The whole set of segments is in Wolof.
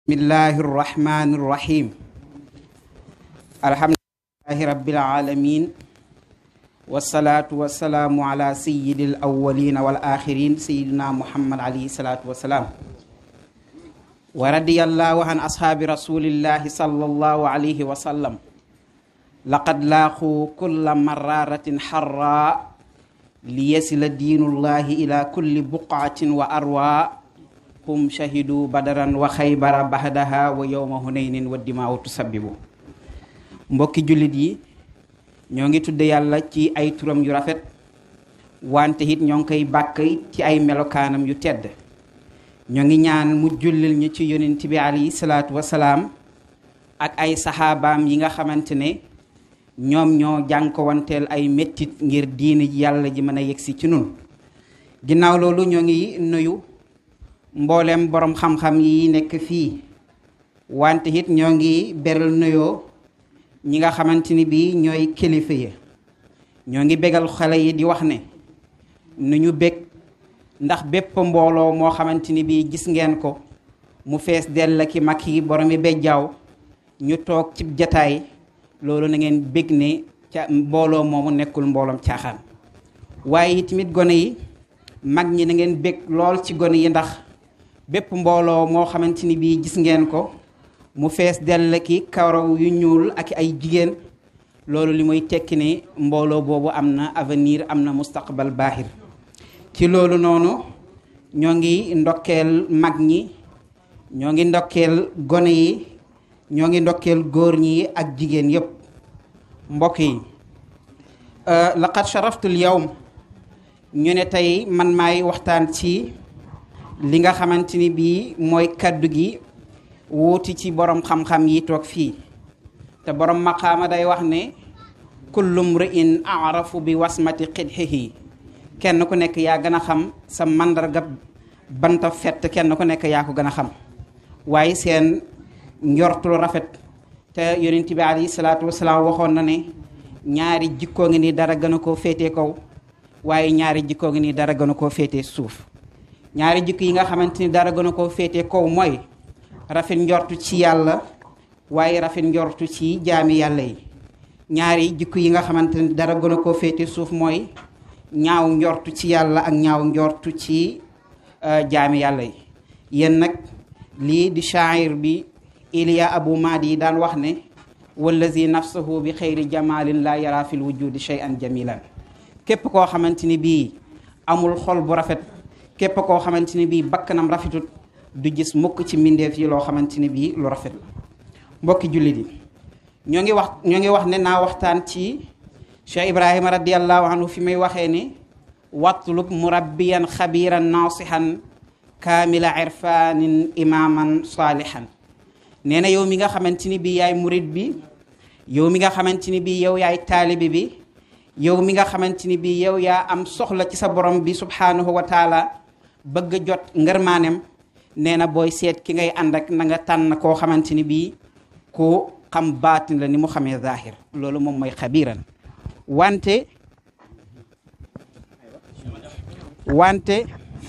bismillahi irrahmani irrahim alhamdulilahi rabbil alamin wasalaatu wasalaamu ala sayidi al awalina wal axirin sayidina muhammad alayhi salaatu wasalaam wa radiyallahu an ashaabi rasulillahi sallallahu alayhi wa sallam laqad laaqu kulla mararatin xarra liyasila diinullahi ila kulli buqaatin wa arwa hum shahidu badaran wa xaybara bahdaha wa yowma hunaynin wa dimaawu tusabbibu mbokki jullit yi ñoo ngi tudde yàlla ci ay turam yu rafet wante it ñoo ngi koy bàkk ci ay melokaanam yu tedd ñoo ngi ñaan mu jullil ñu ci yonent bi alayhi salaatu wasalaam ak ay saxaabaam yi nga xamante ne ñoom ñoo jànkowanteel ay mettit ngir diini yàlla ji mën a yegsi ci nun ginnaaw loolu ñoo ngi nuyu mboolem boroom xam-xam yi nekk fii wante it ñoo ngi beral nuyoo ñi nga xamante ni bii ñooy kilifa yi ñoo ngi bégal xale yi di wax ne nu ñu bég ndax bépp mbooloo moo xamante ni bii gis ngeen ko mu fees dell ki mag yi boromi bejjaaw ñu toog ci jataay loolu na ngeen bég ne ca mbooloo moomu nekkul mbooloom caaxaan waaye tamit gone yi mag ñi na ngeen bég lool ci gone yi ndax bépp mbooloo moo xamante ni bii gis ngeen ko mu fees dell ki karaw yu ñuul ak ay jigéen loolu li muy tekki ne mbooloo boobu am na avenir am na mustaqbal baaxir ci loolu noonu ñoo ngi ndokkeel mag ñi ñoo ngi ndokkeel gone yi ñoo ngi ndokkeel góor ñi ak jigéen yépp mbokk yi laqad sharaftul yawm ñu ne tey man maay waxtaan ci li nga xamante ni bii mooy kaddu gi wuuti ci borom xam-xam yi toog fii te borom maqaama day wax ne kullu mri'in arafu bi wasmati xidxihi kenn ku nekk yaa gën a xam sa màndarga banta fett kenn ku nekk yaa ko gën a xam waaye seen njortul rafet te yonent bi alayhi salaatu wasalaam waxoon na ne ñaari jikkoo ngi ni dara gën a koo féetee kaw waaye ñaari jikkoo ngi ni dara gën a koo féetee suuf ñaari jikko yi nga xamante ni dara gën a koo féetee kaw mooy rafet njortu ci yàlla waaye rafet njortu ci jaami yàlla yi ñaari jikko yi nga xamante ni dara gën a koo féetee suuf mooy ñaaw njortu ci yàlla ak ñaaw njortu ci jaami yàlla yi yéen nag lii di shaa'ir bi Iliya Abu Maadi yi daan wax ne wallazi nafsuhu bi xayri jamalin la yara fil wujudi shay'an jamilan képp koo xamante ni bii amul xol bu rafet képp koo xamante ni bii bakkanam rafetut du gis mukk ci mbindeef yi loo xamante ni bii lu rafet la mbokki jullit yi ñoo ngi wax ñoo ngi wax ne naa waxtaan ci Cheikh Ibrahima radiallahu anhu fi may waxee ne watlub murabbiyan xabiran nasihan kaamila irfanin imaman salihan nee na yow mi nga xamante ni bii yaay murid bi yow mi nga xamante ni bii yow yaay taalibi bi yow mi nga xamante ni bii yow yaa am soxla ci sa borom bi subhanahu wa taala bëgg a jot ngërmaanem nee na booy seet ki ngay ànd ak na nga tànn koo xamante ni bii ku xam baatin la ni mu xamee zahir loolu moom mooy xabiran wante wante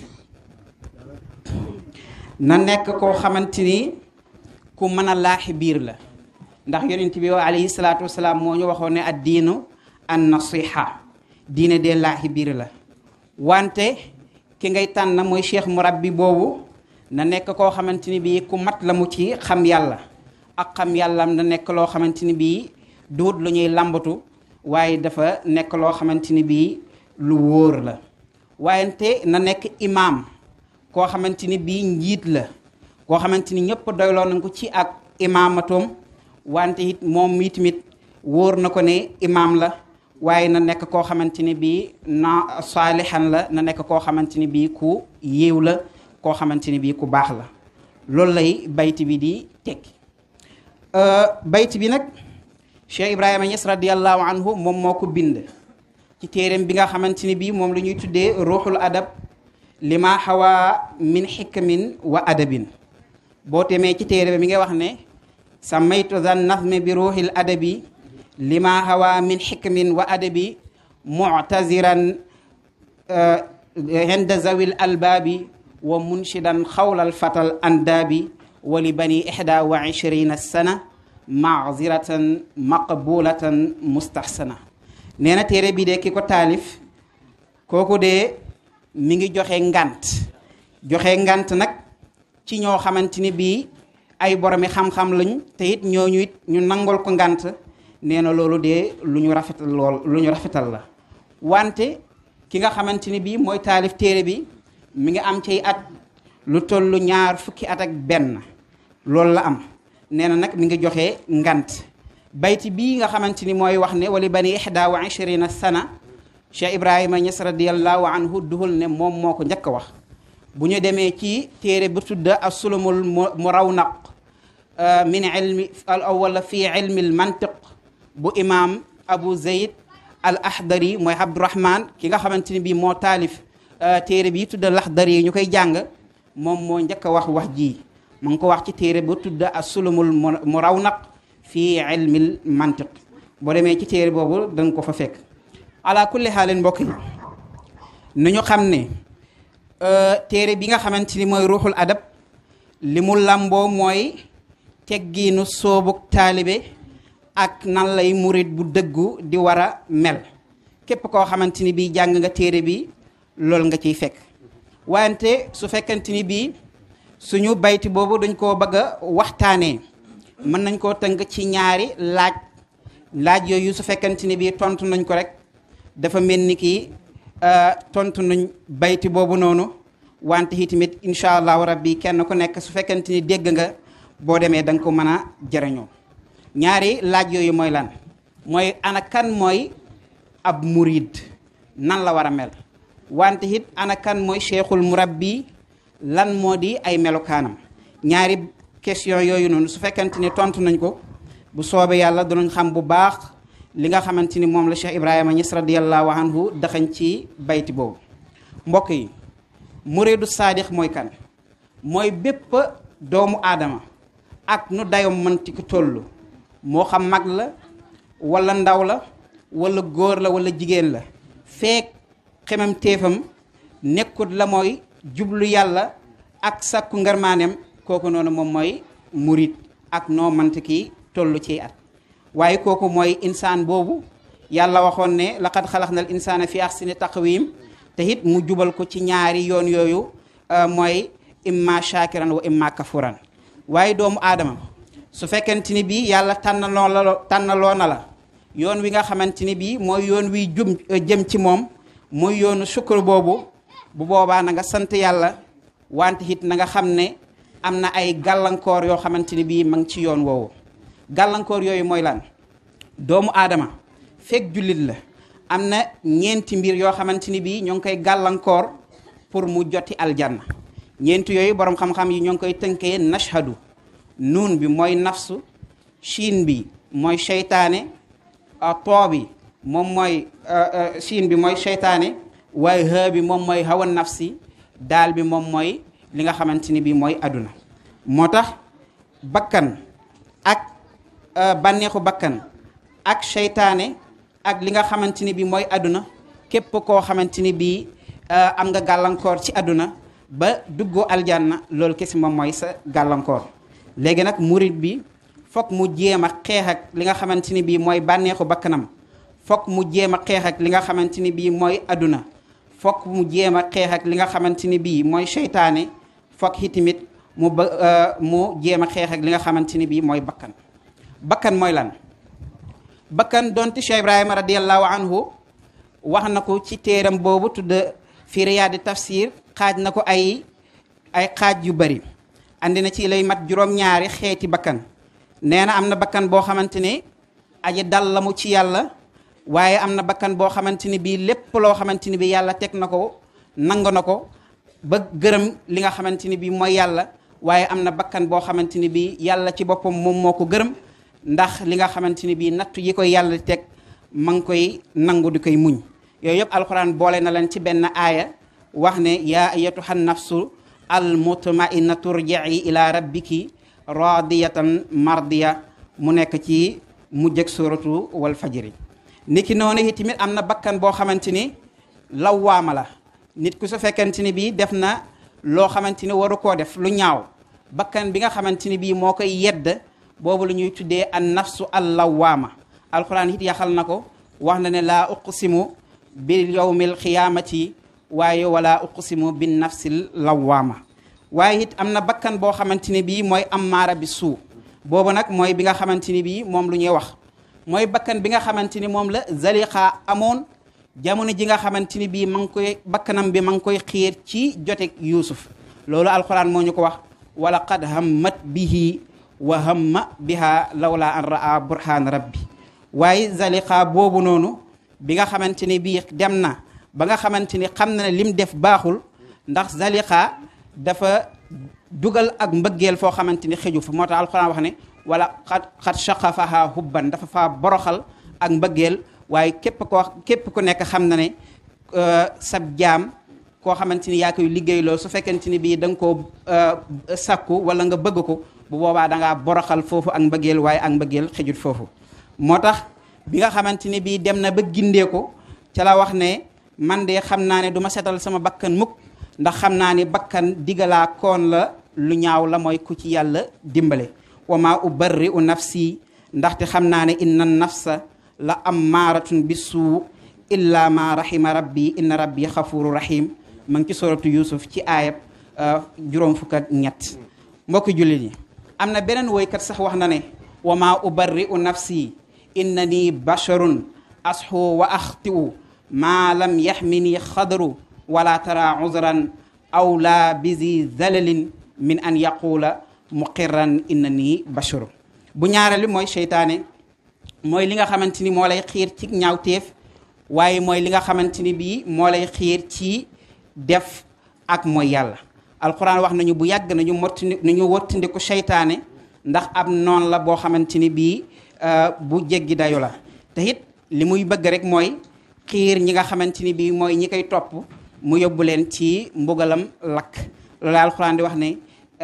na nekk koo xamante ni ku mën a laaxi biir la ndax yonent bi alayhi salaatu wasalaam moo ñu waxoon ne ad diinu an nasiha diine dee laaxi biir la wante ki ngay tànn mooy cheikh murabbi boobu na nekk koo xamante ni bii ku mat la mu ci xam yàlla ak xam yàllam na nekk loo xamante ni bii duut lu ñuy lambatu waaye dafa nekk loo xamante ni bii lu wóor la waayante na nekk imaam koo xamante ni bii njiit la koo xamante ni ñëpp doyloo nañ ko ci ak imaamatoom wante it moom mi tamit wóor na ko ne imaam la waaye na nekk koo xamante ni bii na saalihan la na nekk koo xamante ni bii ku yiw la koo xamante ni bii ku baax la loolu lay bayti bi di tekki bayti bi nag Cheikh Ibrahima Niass radiallahu anhu moom moo ko bind ci téeréem bi nga xamante ni bii moom la ñuy tuddee ruuxul adab lima xawaa min xikmin wa adabin boo temee ci téere bi mi nga wax ne samaytu zan nazmi bi ruuxil adabi lima xawaa min xikmin wa adabi muctaziran inda zawil albaabi wa munshidan xawlal fatal andaabi wa li bani ihda wa ishrina sana maaziratan maqbulatan mustahsana nee na téere bi de ki ko taalif kooku de mi ngi joxe ngant joxe ngant nag ci ñoo xamante ni bii ay boromi xam-xam lañ te it ñooñu it ñu nangol ko ngant nee na loolu de lu ñu rafetal lool lu ñu rafetal la wante ki nga xamante ni bii mooy taalif téere bi mi ngi am ciy at lu tollu ñaar fukki at ak benn loolu la am nee na nag mi ngi joxe ngant bayti bii nga xamante ni mooy wax ne wali bani ihda wa ishrina sana Cheikh Ibrahima Ñas radiallahu anhu duhul ne moom moo ko njëkk a wax bu ñu demee ci téere bu tudda asulumul murawnaq min ilmi wala fi ilmi al mantiq bu imam Abu Zayd al ahdari mooy Abdurahman ki nga xamante ni bii moo taalif téere bi tudda laxdari yi ñu koy jàng moom moo njëkk a wax wax ji mu ngi ko wax ci téere bu tudda asulumul murawnaq fi ilmi al mantiq boo demee ci téere boobu danga ko fa fekk ala kulli xaalin mbokk yi nañu xam ne téere bi nga xamante ni mooy ruuxul adab li mu làmboo mooy teggiinu soobuk taalibe ak nan lay murit bu dëggu di war a mel képp koo xamante ni bii jàng nga téere bi loolu nga ciy fekk wante su fekkante ni bii suñu bayti boobu dañ koo bëgg a waxtaanee mën nañ koo tënk ci ñaari laaj laaj yooyu su fekkante ni bii tontu nañ ko rek dafa mel ni kii tontu nañ bayti boobu noonu wante itamit incha allahu rabbi kenn ku nekk su fekkente ni dégg nga boo demee da nga ko mën a jëriñoo ñaari laaj yooyu mooy lan mooy ana kan mooy ab murid nan la war a mel wante it ana kan mooy cheikhul murabbi lan moo di ay melokaanam ñaari question yooyu noonu su fekkente ni tontu nañ ko bu soobee yàlla danañ xam bu baax li nga xamante ni moom la Cheikh Ibrahima Ñas radiyallahu anhu daxañ ci bayti boobu mbokk yi muridu saadix mooy kan mooy bépp doomu aadama ak nu dayom mënti ko toll moo xam mag la wala ndaw la wala góor la wala jigéen la feek xemam téefam nekkut la mooy jublu yàlla ak sàkku ngarmaanem kooku noonu moom mooy murid ak noo mënti ki toll ci at waaye kooku mooy insaan boobu yàlla waxoon ne laqad xalaqnal insaana fi ahsani taqwim te it mu jubal ko ci ñaari yoon yooyu mooy imma shakiran wa imma kafuran waaye doomu aadama su fekkente ni bii yàlla tànnaloo la tànnaloo na la yoon wi nga xamante ni bii mooy yoon wi jum jëm ci moom mooy yoonu sukkur boobu bu boobaa na nga sant yàlla wante it na nga xam ne am na ay gàllankoor yoo xamante ni bii ma ngi ci yoon woowu gàllankoor yooyu mooy lan doomu aadama fekk jullit la am na ñeenti mbir yoo xamante ni bii ñoo ngi koy gàllankoor pour mu joti aljanna ñeenti yooyu borom xam-xam yi ñoo ngi koy tënkee nashhadu nuun bi mooy nafsu shiin bi mooy seytaane too bi moom mooy shiin bi mooy seytaane waaye ha bi moom mooy hawa nafsi daal bi moom mooy li nga xamante ni bii mooy aduna moo tax bakkan ak bànneexu bakkan ak seytaane ak li nga xamante ni bii mooy aduna képp koo xamante ni bii am nga gàllankoor ci aduna ba duggoo aljanna loolu kesi moom mooy sa gàllankoor léegi nag murit bi foog mu jéem a xeex ak li nga xamante ni bii mooy bànneexu bakkanam foog mu jéem a xeex ak li nga xamante ni bii mooy aduna foog mu jéem a xeex ak li nga xamante ni bii mooy seytaane foog itamit mu ba mu jéem a xeex ak li nga xamante ni bii mooy bakkan bakkan mooy lan bakkan donte Cheikh Ibrahima radiallahu anhu wax na ko ci téeram boobu tudd fi riyaadi tafsir xaaj na ko ay ay xaaj yu bari andi na ci lay mat juróom-ñaari xeeti bakkan nee na am na bakkan boo xamante ni aji dal la mu ci yàlla waaye am na bakkan boo xamante ni bii lépp loo xamante ni bii yàlla teg na ko nangu na ko ba gërëm li nga xamante ni bii mooy yàlla waaye am na bakkan boo xamante ni bii yàlla ci boppam moom moo ko gërëm ndax li nga xamante ni bii nattu yi koy yàlla teg ma ngi koy nangu di koy muñ yooyu yëpp alxuraan boole na leen ci benn aaya wax ne yaa ayatuha nafsu al mutmainatu turjii ila rabbiki radiyatan mardiya mu nekk ci mujjëg suratu wal fajri niki noonu itamit am na bakkan boo xamante ni lawwaama la nit ku su fekkente ni bii def na loo xamante ni waru koo def lu ñaaw bakkan bi nga xamante ni bii moo koy yedd boobu la ñuy tuddee an nafsu al lawaama alquran it yaxal na ko wax na ne laa uqsimu bil yawmil xiyaamati waaye wala uqsimu bin nafsil lawaama waaye it am na bakkan boo xamante ni bii mooy ammaara bi suu boobu nag mooy bi nga xamante ni bii moom lu ñuy wax mooy bakkan bi nga xamante ni moom la zaliqa amoon jamono ji nga xamante ni bii ma ngi koy bakkanam bi ma ngi koy xiir ci jotek yuusuf loolu alquran moo ñu ko wax wala qad hammat bihi wa hamma biha lawla an raa burhaan rabbi waaye zaliqa boobu noonu bi nga xamante ni bii dem na ba nga xamante ni xam na ne lim def baaxul ndax zaliqa dafa dugal ak mbëggeel foo xamante ni xëju fa moo tax alquran wax ne wala xat xat shaqafaha hubban dafa faa boroxal ak mbëggeel waaye képp koo képp ku nekk xam na ne sab jaam koo xamante ni yaa koy liggéeyloo su fekkente ni bii da nga koo sakku wala nga bëgg ko bu boobaa da ngaa boroxal foofu ak mbëggeel waaye ak mbëggeel xëjut foofu moo tax bi nga xamante ni bii dem na ba gindee ko ca la wax ne man de xam naa ne du ma setal sama bakkan mukk ndax xam naa ne bakkan digalaa koon la lu ñaaw la mooy ku ci yàlla dimbale wa maa ubarri u nafsi ndaxte xam naa ne inna nafsa la ammaaratun bi suu illa ma rahima rabbi inna rabbi xafuru rahim ma ngi ci suratu yusuf ci aayab juróom fukk ak ñett mbokki jullit yi am na beneen woykat sax wax na ne wa maa ubarri u nafsi inna nii basharun asxu wa axtiu maa lam yaxmini xadaru wala tara uzran aw la bisi zalalin min an yaquula muqirran inna nii basharu bu ñaareelu mooy seytaane mooy li nga xamante ni moo lay xiir ci ñaawteef waaye mooy li nga xamante ni bii moo lay xiir ci def ak mooy yàlla alquran wax nañu bu yàgg nañu mottandi nañu wottandiku seytaane ndax ab noon la boo xamante ni bii bu jéggi dayu la te it li muy bëgg rek mooy xiir ñi nga xamante ni bii mooy ñi koy topp mu yóbbu leen ci mbugalam lakk loolu alquran di wax ne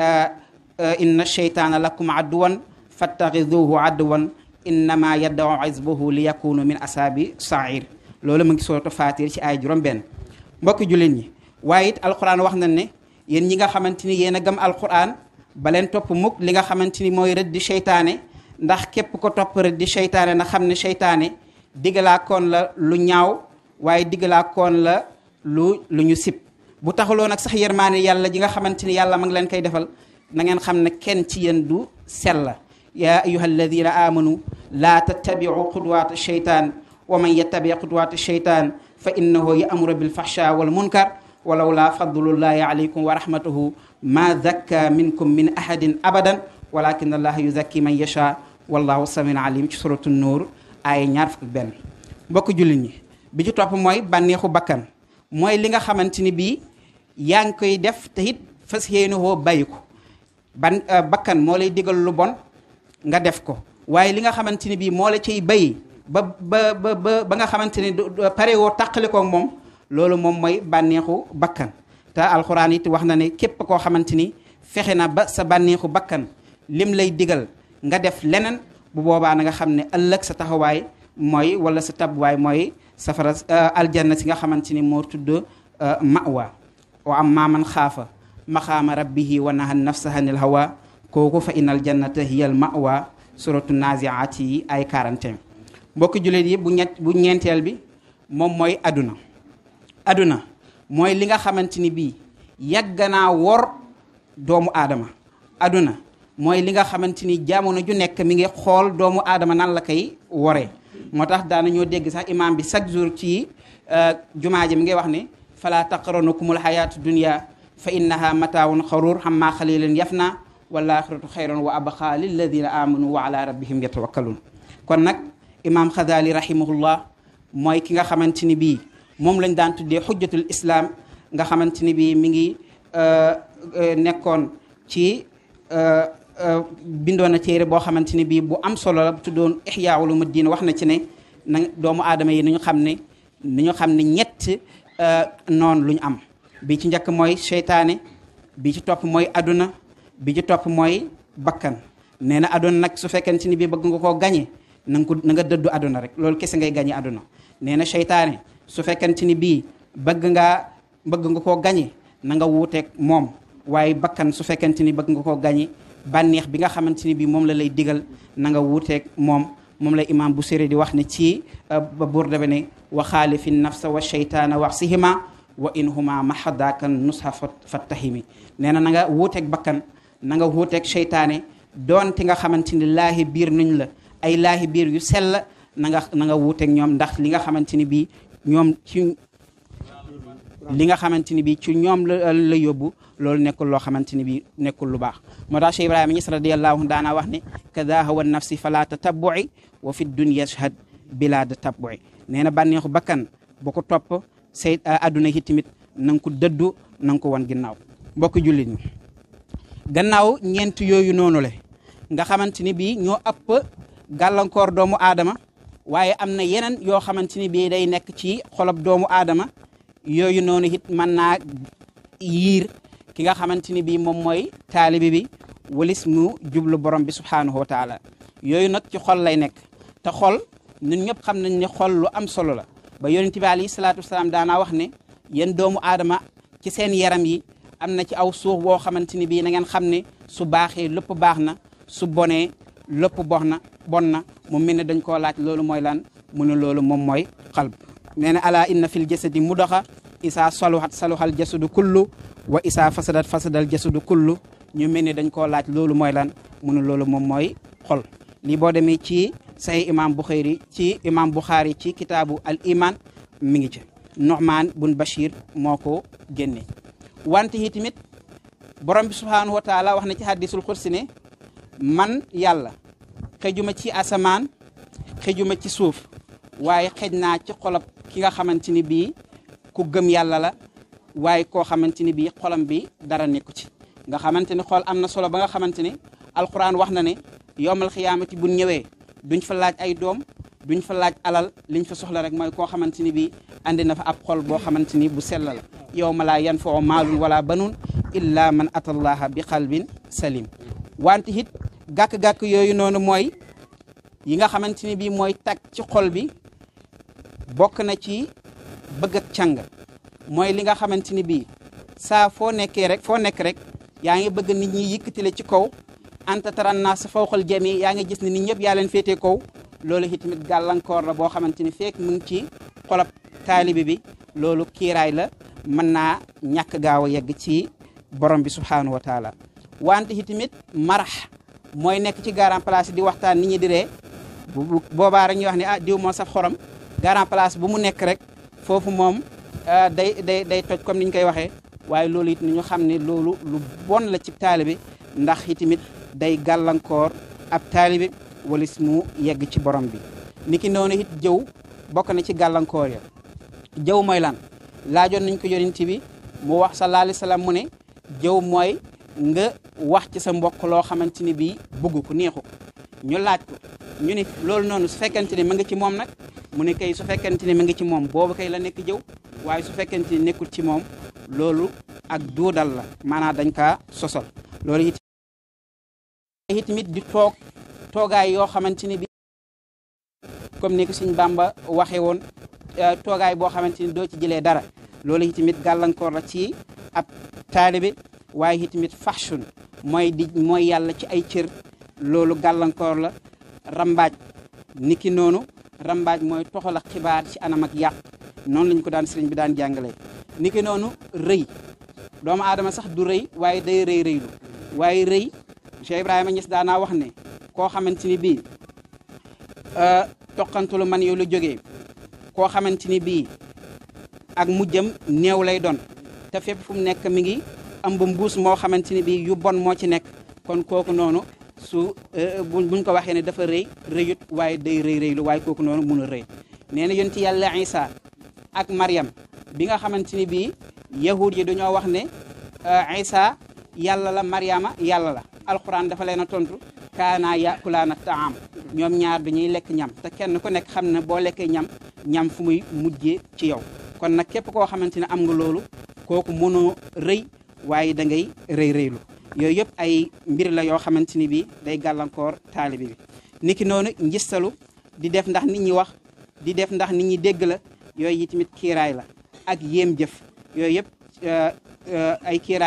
inna sheytaana lakum adduwan fattaxiduhu adduwan innama yaddaw xisbuhu li yakunu min asaabi sair loolu mu ngi suratu fatir ci ay juróom benn mbokki jullit ñi waaye it alquran wax nañ ne yéen ñi nga xamante ni yéen a gëm alquran ba leen topp mukk li nga xamante ni mooy rëddi seytaane ndax képp ko topp rëddi seytaane na xam ne seytaane diggalaa koon la lu ñaaw waaye diggalaa koon la lu lu ñu sib bu taxuloo nag sax yërmaane yàlla ji nga xamante ni yàlla ma ngi leen koy defal na ngeen xam ne kenn ci yéen du sell la yaa ayuha alladina amanu laa tattabiu xudwaat sheytaan wa man yattabi xudwaat sheytaan fa innahu yamuru bilfahsha wal munkar walaw laa fadlullahi alaykum wa rahmatuhu ma zakka minkum min ahadin abadan walakin allaha yuzakki man yasha wallahu samiun alim ci suratu nuur aaya ñaar fukk benn mbokk jullit ñi bi ci topp mooy bànneexu bakkan mooy li nga xamante ni bii yaa ngi koy def te it fas yéene woo bàyyi ko ban bakkan moo lay digal lu bon nga def ko waaye li nga xamante ni bii moo la ciy bàyyi ba ba ba ba nga xamante ni pare woo tàqali ko moom loolu moom mooy bànneexu bakkan te alxuraan it wax na ne képp koo xamante ni fexe na ba sa bànneexu bakkan lim lay digal nga def leneen bu boobaa na nga xam ne ëllëg sa taxawaay mooy wala sa tabwaay mooy safara aljanna si nga xamante ni moo tudd mawa wa am maaman xaafa maxaama rabbihi wa naha nafsa anil hawa kooku fa inal jannata hiyal mawa suratu naziaat yi ay 41 mbokki jullit yi bu ñett bu ñeenteel bi moom mooy aduna aduna mooy li nga xamante ni bii yàgg naa wor doomu aadama aduna mooy li nga xamante ni jamono ju nekk mi ngi xool doomu aadama nan la koy woree moo tax daana ñoo dégg sax imam bi chaque jour ci jumaa ji mi ngay wax ne fala taqranukumul hayatu dunya fa innaha mataawun xaruur xammaa xalilin yafna wal axiratu xayrun wa abqa lilladina amanu wa ala rabbihim yatawakkalun kon nag imam xazali rahimahullah mooy ki nga xamante ni bii moom lañ daan tuddee xujjatul islam nga xamante ni bii mi ngi nekkoon ci bindoon na téere boo xamante ni bii bu am solo la tuddoon Ihya Ulumuddin wax na ci ne na doomu aadama yi ni ñu xam ne ni ñu xam ne ñett noonu lu ñu am bi ci njëkk mooy seytaane bi ci topp mooy aduna bi ci topp mooy bakkan nee na aduna nag su fekkente ni bii bëgg nga koo gañe na nga ko na nga dëddu aduna rek loolu kese ngay gañe aduna nee na seytaane su fekkente ni bii bëgg ngaa bëgg nga koo gañe na nga wuuteeg moom waaye bakkan su fekkente ni bëgg nga koo gañe bànneex bi nga xamante ni bi moom la lay digal na nga wuuteeg moom moom la imam bu séri di wax ne ci ba burda be ne wa xaalifi nafsa wa sheytaana wax sihima wa in huma mahadakan nusha fattahimi nee na na nga wuuteeg bakkan na nga wuuteeg seytaane doonte nga xamante ni laahi biir nuñ la ay laahi biir yu sell na nga na nga wuuteeg ñoom ndax li nga xamante ni bii ñoom ci li nga xamante ni bii ci ñoom la la yóbbu loolu nekkul loo xamante ni bii nekkul lu baax moo tax Cheikh Ibrahima Ñas radiyallahu daanaa wax ne kada hawa nafsi fala tatabui wa fi dunya shahad bila tatabui nee na bànneexu bakkan boo ko topp say adduna yi tamit na nga ko dëddu na nga ko wan ginnaaw mbokk jullit ñi gannaaw ñeent yooyu noonu le nga xamante ni bii ñoo ëpp gàllankoor doomu aadama waaye am na yeneen yoo xamante ni bii day nekk ci xolob doomu aadama yooyu noonu it mën naa yiir ki nga xamante ni bii moom mooy taalibi bi walis mu jublu borom bi subhaanahu wa taala yooyu nag ci xol lay nekk te xol ñun ñëpp xam nañ ne xol lu am solo la ba yonent bi alayhi salaatu wasalaam daanaa wax ne yéen doomu aadama ci seen yaram yi am na ci aw suux boo xamante ni bii na ngeen xam ne su baaxee lépp baax na su bonee lépp box na bon na mu mel ne dañ koo laaj loolu mooy lan mu ne loolu moom mooy xalb nee na ala inna fil jasadi mudaxa isaa saluhat saluhal jasadu kullu wa isaa fasadat fasadal jasadu kullu ñu mel ne dañ koo laaj loolu mooy lan mu ne loolu moom mooy xol lii boo demee ci say imam Bukhari ci imam Bukhari ci kitaabu al iman mi ngi ci Nu'man bun Bashir moo ko génne wante yi tamit borom bi subhanahu wa taala wax na ci hadisul xursi ne man yàlla xëjuma ci asamaan xëjuma ci suuf waaye xëj naa ci xolob ki nga xamante ni bii ku gëm yàlla la waaye koo xamante ni bii xolam bi dara nekku ci nga xamante ni xol am na solo ba nga xamante ni alquran wax na ne yowmal xiyaamati bu ñëwee duñ fa laaj ay doom duñ fa laaj alal liñ fa soxla rek mooy koo xamante ni bii andi na fa ab xol boo xamante ni bu sell la yowma laa yanfau maalun wala banun illa man atallaha bi qalbin salim wante it gàkk-gàkk yooyu noonu mooy yi nga xamante ni bii mooy tag ci xol bi bokk na ci bëgg ak càng mooy li nga xamante ni bii saa foo nekkee rek foo nekk rek yaa ngi bëgg nit ñi yëkkatile ci kaw anta taran naa sa fawqal jami yaa ngi gis ne nit ñëpp yaa leen féetee kaw loolu itamit gàllankoor la boo xamante ni fekk mu ngi ci xolab taalibi bi loolu kiiraay la mën naa ñàkk gaaw a yegg ci borom bi subhanahu wa taala wante itamit marax mooy nekk ci garan place di waxtaan nit ñi di ree bu boobaa rek ñuy wax ne ah diw moo saf xorom garan place bu mu nekk rek foofu moom day day day toj comme ni ñu koy waxee waaye loolu it ni ñu xam ne loolu lu bon la ci taalibe ndax itamit day gàllankoor ab taalibe walis mu yegg ci borom bi niki noonu it jëw bokk na ci gàllankoor ya jëw mooy lan laajoon nañ ko yonent bi mu wax sallallahu alayhi wasallam mu ne jëw mooy nga wax ci sa mbokk loo xamante ni bii bëgg ko neexu ko ñu laaj ko ñu ne loolu noonu su fekkente ne ma nga ci moom nag mu ne kay su fekkente ne ma nga ci moom boobu kay la nekk jëw waaye su fekkente ne nekkul ci moom loolu ak duudal la maanaam dañ kaa sosal loolu it itamit di toog toogaay yoo xamante ni bi comme ni ko Sëñ Bàmba waxee woon toogaay boo xamante ni doo ci jëlee dara loolu itamit gàllankoor la ci ab taalibe waaye itamit fahshun mooy di mooy yàlla ci ay cër loolu gàllankoor la rambaaj niki noonu rambaaj mooy toxal ak xibaar ci anam ak yàq noonu lañ ko daan sëriñ bi daan jàngalee niki noonu rëy doomu aadama sax du rëy waaye day rëy rëylu waaye rëy Cheikh Ibrahima Niass daanaa wax ne koo xamante ni bii toqantulu man yow la jógee koo xamante ni bii ak mujjam néew lay doon te fépp fu mu nekk mi ngi ëmb mbuus moo xamante ni bii yu bon moo ci nekk kon kooku noonu su buñ ko waxee ne dafa rëy rëyut waaye day rëy rëylu waaye kooku noonu mun a rëy nee na yonti yàlla Isa ak Maryam bi nga xamante ni bii yahud yi dañoo wax ne Isa yàlla la Maryama yàlla la alquran dafa leen a tontu kaana yakulaana taam ñoom ñaar dañuy lekk ñam te kenn ku nekk xam ne boo lekkee ñam ñam fu muy mujjee ci yow kon nag képp koo xamante ne am nga loolu kooku mënoo rëy waaye da ngay rëy rëylu yooyu yëpp ay mbir la yoo xamante ni bii day gàllankoor taalibi bi niki noonu njistalu di def ndax nit ñi wax di def ndax nit ñi dégg la yooyu yi tamit kiiraay la ak yéem jëf yooyu yëpp ay kiiraay la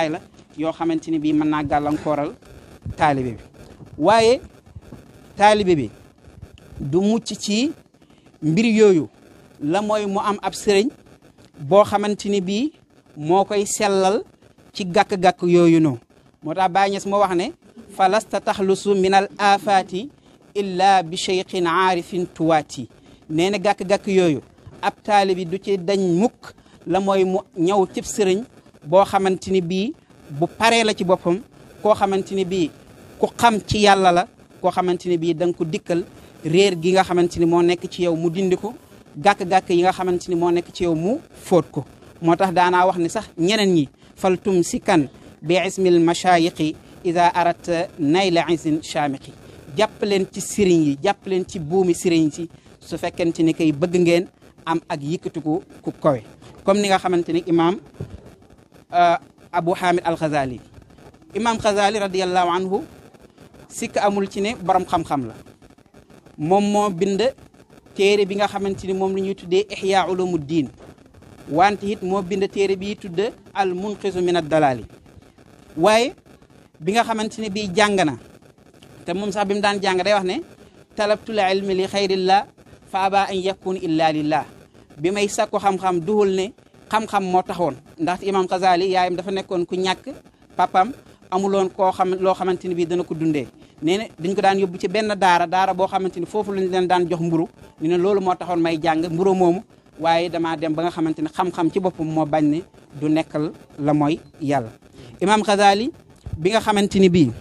yoo xamante ni bii mën naa gàllankooral taalibe bi waaye taalibe bi du mucc ci mbir yooyu la mooy mu am ab sëriñ boo xamante ni bii moo koy sellal ci gàkk-gàkk yooyu noonu moo tax Baay Ñas moo wax ne falasta taxlusu min al afaati illa bi cheikhin aarifin tuwaati nee na gàkk-gàkk yooyu ab taalibi du ci dañ mukk la mooy mu ñëw cib sëriñ boo xamante ni bii bu paree la ci boppam koo xamante ni bii ku xam ci yàlla la koo xamante ni bii da nga ko dikkal réer gi nga xamante ni moo nekk ci yow mu dindi ko gàkk-gàkk yi nga xamante ni moo nekk ci yow mu fóot ko moo tax daanaa wax ni sax ñeneen ñi fal tum si kan bi ismil machayiqi ida arat nayla isin chamiqi jàpp leen ci sëriñ yi jàpp leen ci buumi sëriñ si su fekkente ni kay bëgg ngeen am ak yëkkatiku ku kowe comme ni nga xamante ni imaam Abu Hamid al Ghazali imaam Ghazali radiallahu anhu sikk amul ci ne borom xam-xam la moom moo bind téere bi nga xamante ni moom la ñuy tuddee Ihya Ulumuddin wante it moo bind téere bi tudd al munqizu min ad dalali waaye bi nga xamante ne bii jàng na te moom sax bi mu daan jàng day wax ne talabtul ilmi li xayrillah fa aba an yakun illa lillah bi may sakku xam-xam duhul ne xam-xam moo taxoon ndaxte imam Xazali yaayam dafa nekkoon ku ñàkk papam amuloon koo xam loo xamante ni bii dana ko dundee nee na dañ ko daan yóbbu ci benn daara daara boo xamante ni foofu lañ leen daan jox mburu ñu ne loolu moo taxoon may jàng mburu moomu waaye damaa dem ba nga xamante ne xam-xam ci boppam moo bañ ne du nekkal la mooy yàlla imam Xazali bi nga xamante ni bii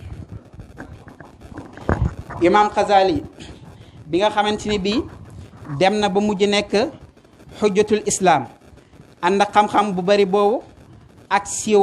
imam Xazali bi nga xamante ni bii dem na ba mujj nekk xujjatul islam ànd ak xam-xam bu bari boobu ak siiw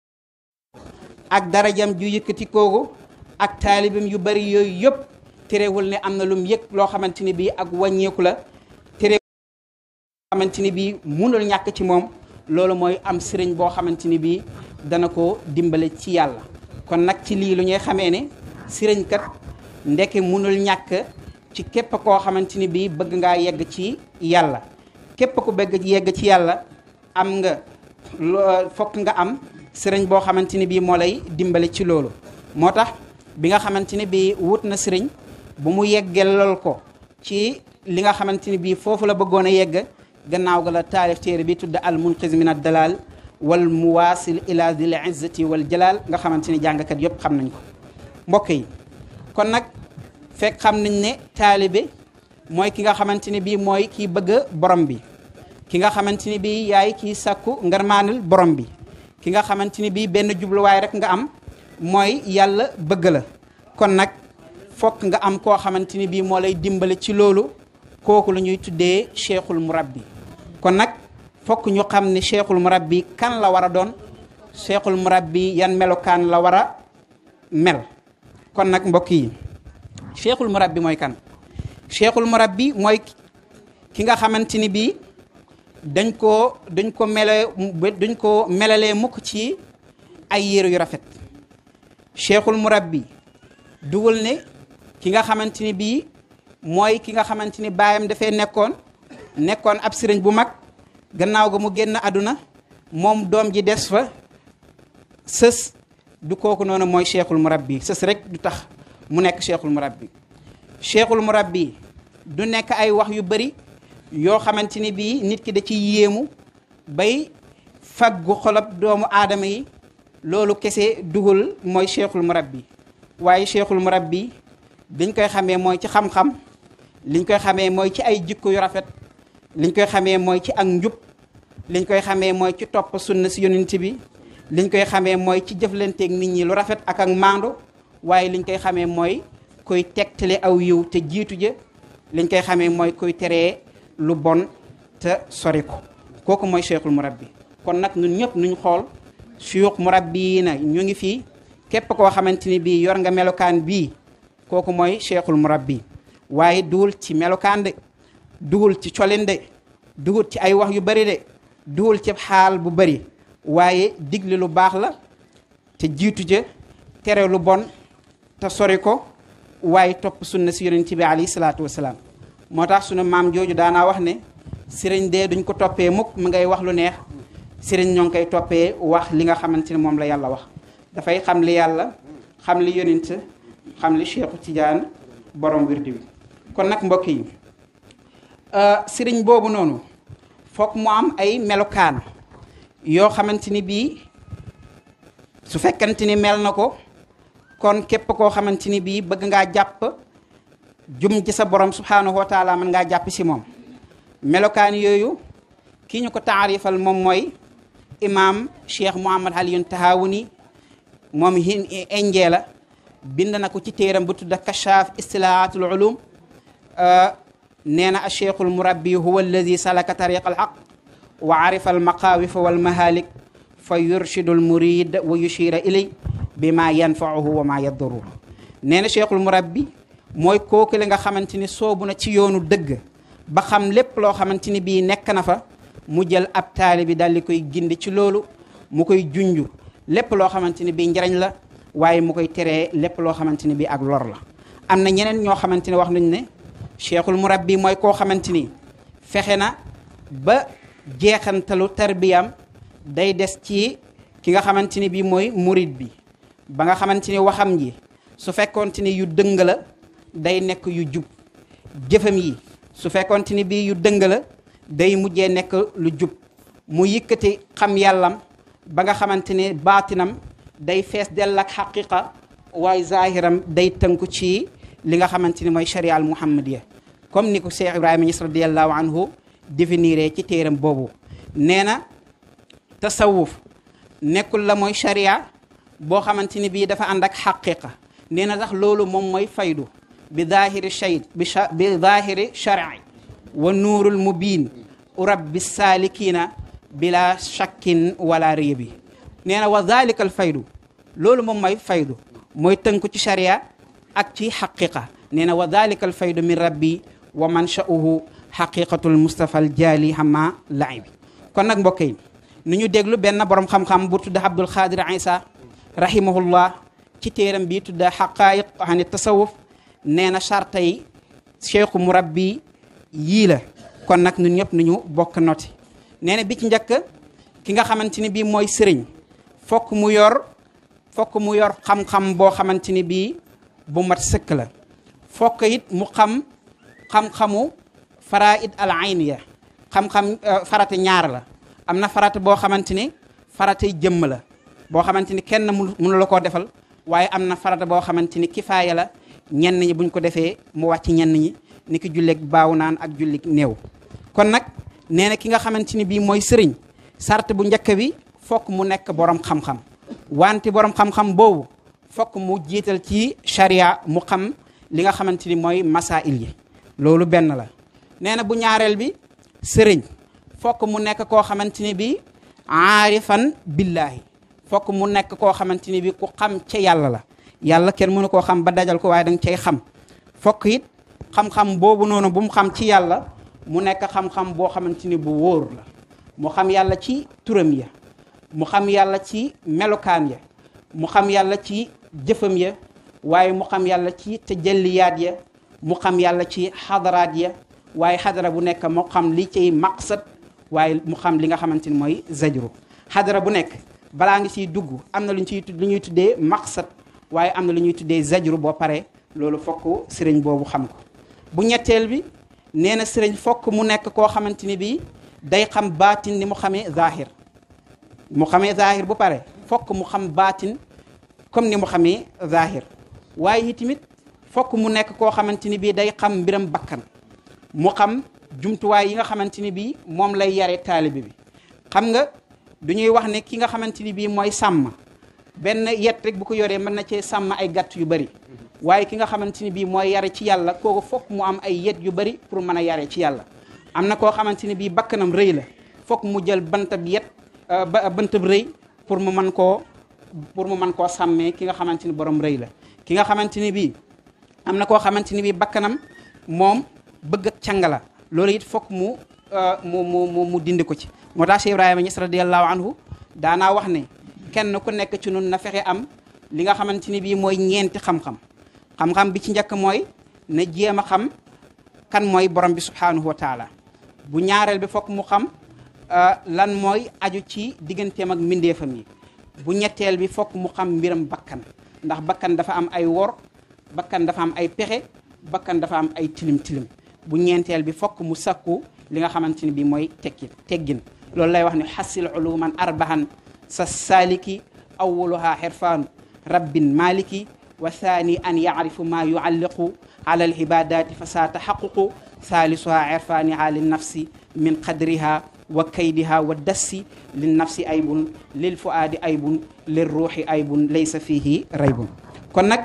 ak darajam ju yëkkati koogu ak taalibam yu bari yooyu yëpp terewul ne am na lum yëg loo xamante ni bii ak wàññeeku la terewul xamante ni bii munul ñàkk ci moom loolu mooy am sëriñ boo xamante ni bii dana ko dimbale ci yàlla kon nag ci lii lu ñuy xamee ne sëriñ kat ndeke munul ñàkk ci képp koo xamante ni bii bëgg ngaa yegg ci yàlla képp ku bëgg yegg ci yàlla am nga fokk nga am sëriñ boo xamante ni bii moo lay dimbale ci loolu moo tax bi nga xamante ni bii wut na sëriñ bu mu yeggelal ko ci li nga xamante ni bii foofu la bëggoon a yegg gannaaw ga la taalif téere bi tudd al munqiz min ad dalal wal muwasil ila dil izzati wal jalal nga xamante ni jàngkat yëpp xam nañ ko mbokk yi kon nag fekk xam nañ ne taalibe mooy ki nga xamante ni bii mooy kii bëgg borom bi ki nga xamante ni bii yaay kii sakku ngarmaanul borom bi ki nga xamante ni bii benn jubluwaay rek nga am mooy yàlla bëgg la kon nag fokk nga am koo xamante ni bii moo lay dimbale ci loolu kooku la ñuy tuddee cheikhul murabbi kon nag fokk ñu xam ne cheikhul murabbi kan la war a doon cheikhul murabbi yan melokaan la war a mel kon nag mbokk yi cheikhul murabbi mooy kan cheikhul murabbi mooy ki nga xamante ni bii dañ koo dañ ko mele dañ ko melalee mukk ci ay yére yu rafet cheikhul murabbi dugal ne ki nga xamante ni bii mooy ki nga xamante ni baayam dafay nekkoon nekkoon ab sëriñ bu mag gannaaw ga mu génn àdduna moom doom ji des fa sës du kooku noonu mooy cheikhul murabbi sës rek du tax mu nekk cheikhul murabbi cheikhul murabbi du nekk ay wax yu bari yoo xamante ni bii nit ki da ci yéemu bay faggu xolob doomu aadama yi loolu kese dugul mooy cheikhul murabbi waaye cheikhul murabbi liñ koy xamee mooy ci xam-xam liñ koy xamee mooy ci ay jikko yu rafet liñ koy xamee mooy ci ak njub liñ koy xamee mooy ci topp sunna si yonent bi liñ koy xamee mooy ci jëflanteeg nit ñi lu rafet ak ak maandu waaye liñ koy xamee mooy koy tegtale aw yiw te jiitu ja liñ koy xamee mooy koy teree lu bon te sori ko kooku mooy cheikhul murabbi kon nag ñun ñëpp nuñ xool suyuux murabbi yi na ñu ngi fii képp koo xamante ni bii yor nga melokaan bii kooku mooy cheikhul murabbi waaye duwul ci melokaan de duwul ci colin de duwul ci ay wax yu bari de duwul ci xaal bu bari waaye digle lu baax la te jiitu ja tere lu bon te sori ko waaye topp sunna si yonent bi alayhi salaatu wasalaam moo tax sunu maam jooju daanaa wax ne sëriñ dee duñ ko toppee mukk mu ngay wax lu neex sëriñ ñoo ngi koy toppee wax li nga xamante ne moom la yàlla wax dafay xam li yàlla xam li yonent xam li Cheikhu Tidiane borom wirdi wi kon nag mbokk yi sëriñ boobu noonu foog mu am ay melokaan yoo xamante ni bii su fekkante ni mel na ko kon képp koo xamante ni bii bëgg ngaa jàpp jum ci sa borom subhanahu wa taala mën ngaa jàpp si moom melokaan yooyu ki ñu ko taarifal moom mooy imam cheikh Mouhamad Aliyun Tahawuni moom hin indee la bind na ko ci téeram bu tudda kashaaf istilaatul ulum nee na acheikhul murabbi huwa alladi salaka tariqa alxaq wa arifa almaqaawifa walmahalik fa yurshidu almurid wa yushira ilay bi ma yanfauhu wa ma yadduruhu nee na cheikhul murabbi mooy kooku la nga xamante ni soobu na ci yoonu dëgg ba xam lépp loo xamante ni bii nekk na fa mu jël ab taali bi daal di koy gindi ci loolu mu koy junju lépp loo xamante ni bii njariñ la waaye mu koy teree lépp loo xamante ni bii ak lor la am na ñeneen ñoo xamante ne wax nañ ne cheikhul murabbi mooy koo xamante ni fexe na ba jeexantalu tarbiyam day des ci ki nga xamante ni bii mooy murid bi ba nga xamante ni waxam ji su fekkoonte ni yu dëng la day nekk yu jub jëfam yi su fekkoonte ni bii yu dëng la day mujjee nekk lu jub mu yëkkati xam yàllam ba nga xamante ne baatinam day fees dell ak xaqiqa waaye zahiram day tënku ci li nga xamante ni mooy sharia al muhammadiya comme ni ko Cheikh Ibrahima Niass radiallahu anhu définiré ci téeram boobu nee na tasawuf nekkul la mooy sharia boo xamante ni bii dafa ànd ak xaqiqa nee na sax loolu moom mooy faydu bi zahiri shay bi bi zahiri shari wa nuurul mubin urab bi salikina bila shakkin wala réebi nee na wa zalika al faydu loolu moom mooy faydu mooy tënku ci sharia ak ci xaqiqa nee na wa zalika al faydu min rabbi wa mansha'uhu xaqiqatul mustafa al jaali xama laay bi kon nag mbokk yi nu ñu déglu benn borom xam-xam bu tudda Abdul Xaadir Isa rahimahullah ci téeram bi tudda xaqaayiq ani tasawuf nee na charta yi cheikhu murabbi yii la kon nag ñun ñëpp nu ñu bokk noti nee na bi ci njëkk ki nga xamante ni bii mooy sëriñ fokk mu yor fokk mu yor xam-xam boo xamante ni bii bu mat sëkk la fokk it mu xam xam-xamu faraid al ayniya xam-xam farata ñaar la am na farata boo xamante ni faratay jëmm la boo xamante ni kenn mënu la koo defal waaye am na farata boo xamante ni kifaaya la ñenn ñi buñ ko defee mu wàcc ñenn ñi ni ki julleeg baaw naan ak jullig néew kon nag nee na ki nga xamante ni bii mooy sëriñ sart bu njëkk bi fokk mu nekk borom xam-xam wante borom xam-xam boobu fokk mu jiital ci sharia mu xam li nga xamante ni mooy masail yi loolu benn la nee na bu ñaareel bi sëriñ fokk mu nekk koo xamante ni bi aarifan billaahi fokk mu nekk koo xamante ni bi ku xam ca yàlla la yàlla kenn mënu koo xam ba dajal ko waaye danga cay xam fokk it xam-xam boobu noonu bu mu xam ci yàlla mu nekk xam-xam boo xamante ni bu wóor la mu xam yàlla ci turam ya mu xam yàlla ci melokaan ya mu xam yàlla ci jëfam ya waaye mu xam yàlla ci tajalliyaat ya mu xam yàlla ci xadaraat ya waaye xadara bu nekk moo xam li ciy maqsad waaye mu xam li nga xamante ni mooy zajru xadara bu nekk balaa ngi siy dugg am na lu ñu ciy lu ñuy tuddee maqsad waaye am na lu ñuy tuddee zajru boo paree loolu fokk sëriñ boobu xam ko bu ñetteel bi nee na sëriñ fokk mu nekk koo xamante ni bii day xam baatin ni mu xamee zahir mu xamee zahir bu pare fokk mu xam baatin comme ni mu xamee zahir waaye itamit fokk mu nekk koo xamante ni bii day xam mbiram bakkan mu xam jumtuwaay yi nga xamante ni bii moom lay yare taalibe bi xam nga du ñuy wax ne ki nga xamante ni bii mooy sàmm benn yet rek bu ko yoree mën na cee sàmm ay gàtt yu bari waaye ki nga xamante ni bii mooy yare ci yàlla kooku fokk mu am ay yet yu bari pour mën a yare ci yàlla am na koo xamante ni bii bakkanam rëy la fokk mu jël bantab yet ba bantab rëy pour mu mën koo pour mu mën koo sàmmee ki nga xamante ni borom rëy la ki nga xamante ni bii am na koo xamante ni bii bakkanam moom bëgg ak càng la loolu it fokk mu mu mu mu dindi ko ci moo tax Cheikh Ibrahima Niass radiallahu anhu daanaa wax ne kenn ku nekk ci nun na fexe am li nga xamante ni bii mooy ñeenti xam-xam xam-xam bi ci njëkk mooy na jéem a xam kan mooy borom bi subhanahu wa taala bu ñaareel bi fokk mu xam lan mooy aju ci digganteem ak mbindeefam yi bu ñetteel bi fokk mu xam mbiram bakkan ndax bakkan dafa am ay wor bakkan dafa am ay pexe bakkan dafa am ay tilim tilim bu ñeenteel bi fokk mu sakku li nga xamante ni bi mooy tekki teggin loolu lay wax ni xasil uluman arbahan sa saaliki awwaluha xirfaanu rabbin maliki wa thani an yacrifu ma yualliqu ala alibadati fa saa taxaququ thaalisuha irfaaniha linnafsi min qadriha wa kaydiha wa dassi linnafsi aybun lil fuaadi aybun lil ruuxi aybun laysa fihi raybun kon nag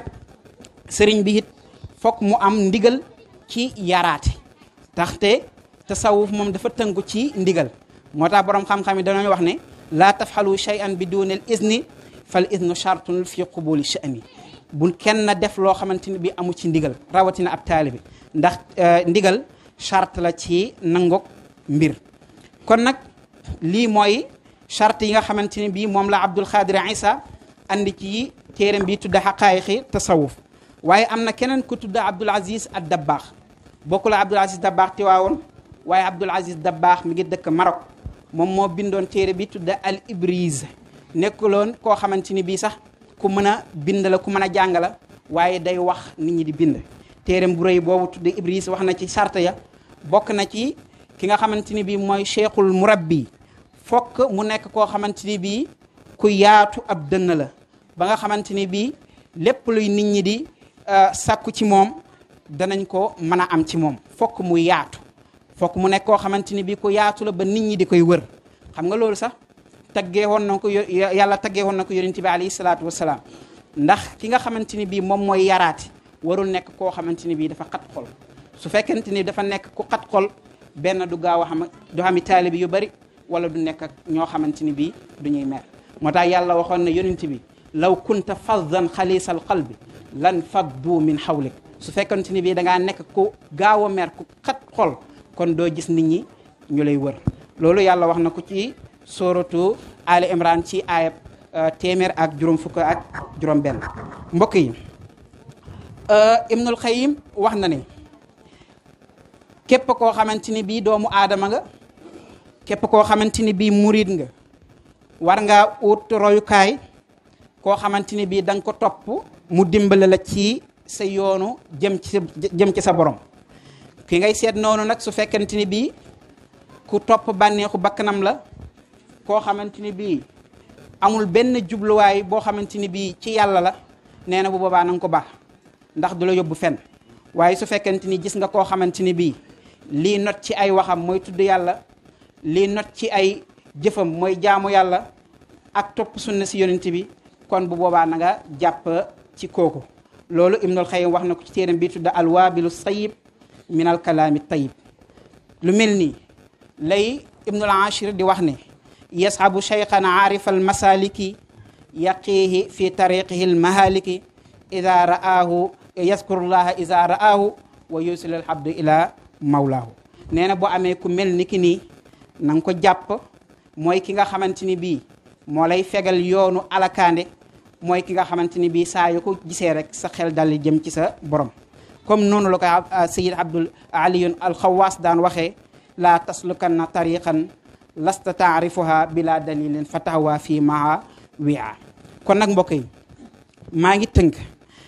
sëriñ bi it fokk mu am ndigal ci yaraate taxte tasawuf moom dafa tënku ci ndigal moo tax boroom xam-xam yi dañoo wax ne laa tafxalu shay'an bi dunil izni fal iznu chartun fi qubuli sha'ni bu kenn def loo xamante ni bi amu ci ndigal rawatina ab taalibi ndax ndigal charte la ci nangok mbir kon nag lii mooy charte yi nga xamante ni bii moom la Abdul Xaadir Isa andi ci téeram bi tudda xaqaayiqi tasawuf waaye am na keneen ku tudda Abdul Aziz ad Dabbaax bokku la Abdul Aziz Dabbaax tiwaawoon waaye Abdul Aziz Dabbaax mi ngi dëkk Maroc moom moo bindoon téere bi tudda al Ibriz nekkuloon koo xamante ni bii sax ku mën a bind la ku mën a jàng la waaye day wax nit ñi di bind téeram bu rëy boobu tudda Ibriz wax na ci charte ya bokk na ci ki nga xamante ni bii mooy cheikhul murabbi fokk mu nekk koo xamante ni bii ku yaatu ab dënn la ba nga xamante ni bii lépp luy nit ñi di sàkku ci moom danañ ko mën a am ci moom fokk mu yaatu fokk mu nekk koo xamante ni bii ku yaatu la ba nit ñi di koy wër xam nga loolu sax taggee woon na ko yàlla taggee woon na ko yonent bi alayhi salaatu wasalaam ndax ki nga xamante ni bii moom mooy yaraati warul nekk koo xamante ni bii dafa xat xol su fekkente ni dafa nekk ku xat xol benn du gaaw a xam du xami taalibi yu bari wala du nekk ak ñoo xamante ni bii du ñuy mer moo tax yàlla waxoon na yonent bi law kunta faddan xalisal qalbi lan faddu min xawlik su fekkente ni bii da ngaa nekk ku gaaw a mer ku xat xol kon doo gis nit ñi ñu lay wër loolu yàlla wax na ko ci sóoratu Ali Imran ci aayab téeméer ak juróom fukk ak juróom benn mbokk yi Ibnul Xayim wax na ne képp koo xamante ni bii doomu aadama nga képp koo xamante ni bii murid nga war ngaa ut royukaay koo xamante ni bii da nga ko topp mu dimbale la ci sa yoonu jëm ci jëm ci sa borom ki ngay seet noonu nag su fekkente ni bii ku topp bànneexu bakkanam la koo xamante ni bii amul benn jubluwaay boo xamante ni bii ci yàlla la nee na bu boobaa na nga ko baax ndax du la yóbbu fenn waaye su fekkente ni gis nga koo xamante ni bii lii not ci ay waxam mooy tudd yàlla lii not ci ay jëfam mooy jaamu yàlla ak topp sunna si yonent bi kon bu boobaa na nga jàpp ci kooku loolu Ibnul Xayyim wax na ko ci téeram bi tudd alwaabilu sayib min al kalaami tayib lu mel nii lay Ibnul Ashir di wax ne yashabu cheykhan aarifa al masaliki yaqiihi fi tariqihi al mahaliki ida ra'aahu yazkurullaha ida ra'aahu wa yusil al abdu ila mawlaahu nee na boo amee ku mel ni ki nii na nga ko jàpp mooy ki nga xamante ni bii moo lay fegal yoonu alakaande mooy ki nga xamante ni bii saa yu ko gisee rek sa xel dal jëm ci sa borom comme noonu la ko sayid abdul aliyun alxawaas daan waxee laa taslukanna tariqan lasta taarifuha bila dalilin fa taxawaa fii maa wia kon nag mbokk yi maa ngi tënk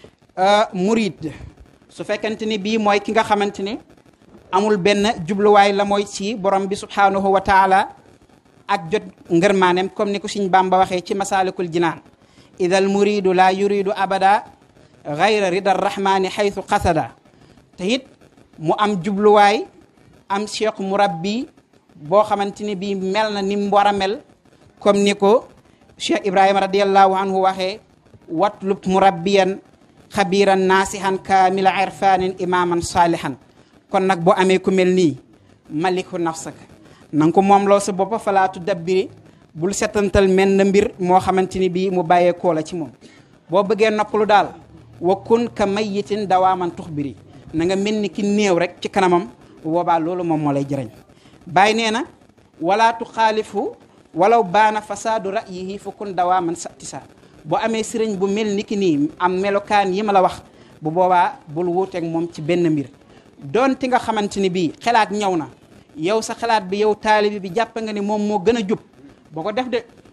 murid su fekkente ni bii mooy ki nga xamante ni amul benn jubluwaay la mooy ci borom bi subhanahu wa taala ak jot ngërmaanem comme ni ko Sëñ Bamba waxee ci masalikul jinaan idal muridu la yuridu abada gayra rida rahmani xaytu qasada te it mu am jubluwaay am cheikh murabbi boo xamante ni bii mel na ni mu war a mel comme ni ko cheikh ibrahima radiallahu anhu waxee watlub murabbiyan xabiran naasihan kaamila irfanin imaman saalihan kon nag boo amee ku mel nii maliku nafsaka na nga ko moom loo sa boppa falaatu dabbiri bul setantal mel na mbir moo xamante ni bii mu bàyyee koo la ci moom boo bëggee noppalu daal wa kun ka mayitin dawaaman tux biri na nga mel ni ki néew rek ci kanamam bu boobaa loolu moom moo lay jëriñ bàyyi nee na wala tu xaalifu walaw baana fasaadu ra'yihi fa kun dawaaman satisa boo amee sëriñ bu mel ni ki nii am melokaan yi ma la wax bu boobaa bul wuuteeg moom ci benn mbir doonte nga xamante ni bii xalaat ñëw na yow sa xalaat bi yow taalibi bi jàpp nga ni moom moo gën a jub boo ko def de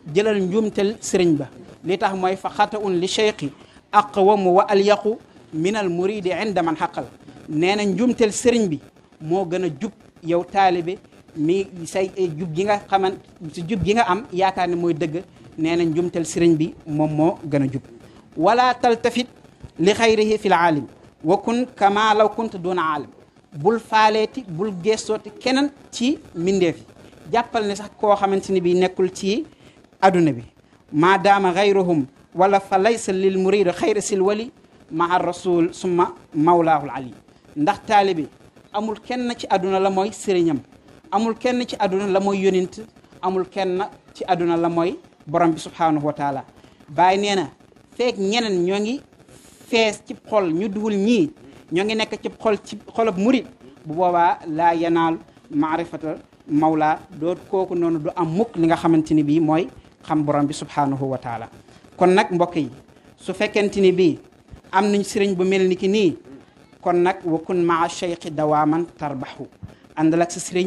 jëlal njuumtel sëriñ ba li tax mooy fa xata un li cheikhi aqwamu wa alyaqu min al muridi inda man xaqal nee na njuumtel sëriñ bi moo gën a jub yow taalibe mi say jub gi nga xaman si jub gi nga am yaakaar ne mooy dëgg nee na njumtel sëriñ bi moom moo gën a jub wala taltafit li xayrihi fi l aalim wa kun kama law kunta duna aalim bul faaleeti bul gestooti keneen ci mbindeef yi jàppal ne sax koo xamante ni bi nekkul ci aduna bi maadaama xayruhum wala fa laysa lil murid xayra sil wali maa rasul summa mawlaahul ali ndax taalibe amul kenn ci aduna la mooy sëriñam amul kenn ci aduna la mooy yonint amul kenn ci aduna la mooy borom bi subhanahu wa taala bàyyi nee na feek ñeneen ñoo ngi fees ci xol ñu duhul ñii ñoo ngi nekk ci xol ci xolab murid bu boobaa laa yanaal maarifata mawla doo kooku noonu du am mukk li nga xamante ni bii mooy xam borom bi subhanahu wa taala kon nag mbokk yi su fekkente ni bii am nañ sëriñ bu mel ni ki nii kon nag wa kun maa cheikhi dawaaman tarbaxu àndal ak sa sëriñ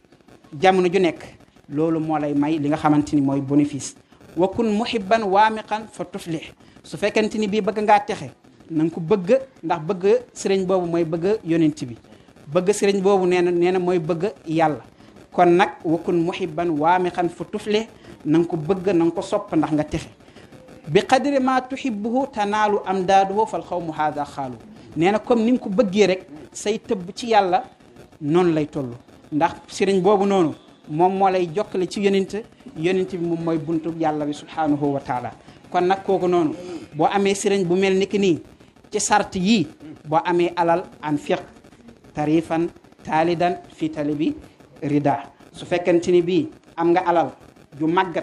jamono ju nekk loolu moo lay may li nga xamante ni mooy bénéfice wa kun muhibban waamiqan fa tuflih su fekkente ni bii bëgg ngaa texe na nga ko bëgg ndax bëgg sëriñ boobu mooy bëgg yonent bi bëgg sëriñ boobu nee na nee na mooy bëgg yàlla kon nag wa kun muhibban waamiqan fa tuflih na nga ko bëgg na nga ko sopp ndax nga texe bi qadri ma tuhibbuhu tanaalu amdaaduhu fal xawmu haada xaalu nee na comme ni nga ko bëggee rek say tëbb ci yàlla noonu lay toll ndax sëriñ boobu noonu moom moo lay jokkale ci yonent yonent bi moom mooy buntu yàlla bi subhanahu wa taala kon nag kooku noonu boo amee sëriñ bu mel ni ki nii ci sart yii boo amee alal an fiq tarifan taalidan fi talibi rida su fekkente ni bii am nga alal ju màggat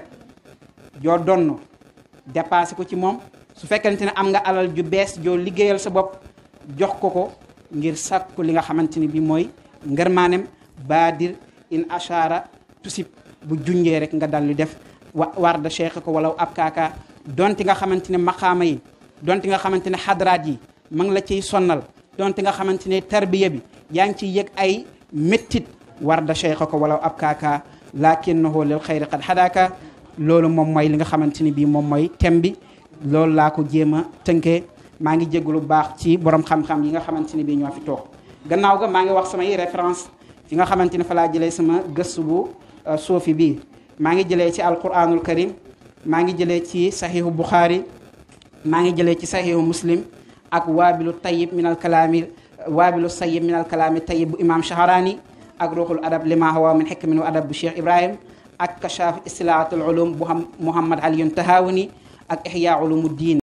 joo donn dépassé ko ci moom su fekkente ne am nga alal ju bees joo liggéeyal sa bopp jox ko ko ngir sàkku li nga xamante ni bii mooy ngërmaanem baadir in ashara tusib bu junjee rek nga dal di def wa war da cheikh ko wala ab kaaka donte nga xamante ne maqaama yi donte nga xamante ne xadraat yi ma ngi la ciy sonnal donte nga xamante ne tarbiya bi yaa ngi ciy yëg ay méttit war da cheikh ko wala ab kaaka lakinnahu lil xayri qad hadaka loolu moom mooy li nga xamante ni bii moom mooy thème bi loolu laa ko jéem a tënkee maa ngi jégalu bu baax ci borom xam-xam yi nga xamante ni bii ñoo fi toog gannaaw ga maa ngi wax samay référence fi nga xamante ne fa laa jëlee sama gëstu bu soofi bii maa ngi jëlee ci alquranul karim maa ngi jëlee ci saxihu buxaari maa ngi jëlee ci saxihu muslim ak waabilu tayib min al kalaami waabilu sayib min al kalaami tayib bu imam shaharani ak ruuxul adab lima hawa min xikmin wa adab bu cheikh ibrahim ak kashaaf istilaatul ulum bu xam muhammad aliyun tahawani ak ihya ulumu diin